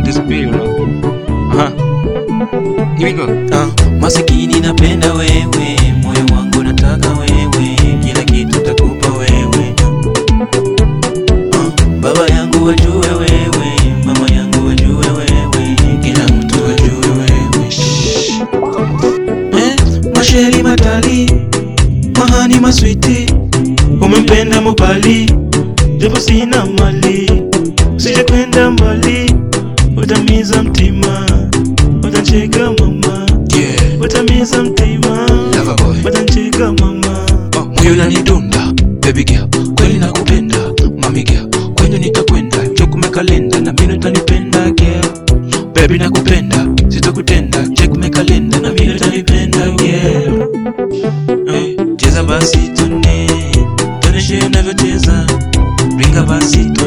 disappear, you know. Uh-huh. Here we go. Ah, masikini napenda wewe, moyo wangu nataka wewe, kila kitu takupa wewe. Ah, baba yangu wajue wewe, mama yangu wajue wewe, kila mtu wajue wewe. Shh. Eh, masheri matali, mahani maswiti, umempenda mupali, japo sina mali, usije kwenda mbali, utamiza mtima, utacheka mama Yeah. Utamiza mtima Lover boy. Watancheka mama Oh, moyo unanidunda baby girl, kweli nakupenda mami girl, kwenye nitakwenda chekume kalenda na mimi utanipenda girl, baby nakupenda sitakutenda chekume kalenda na mimi utanipenda girl. Hey, cheza basi tune, tuoneshe unavyocheza, ringa basi tune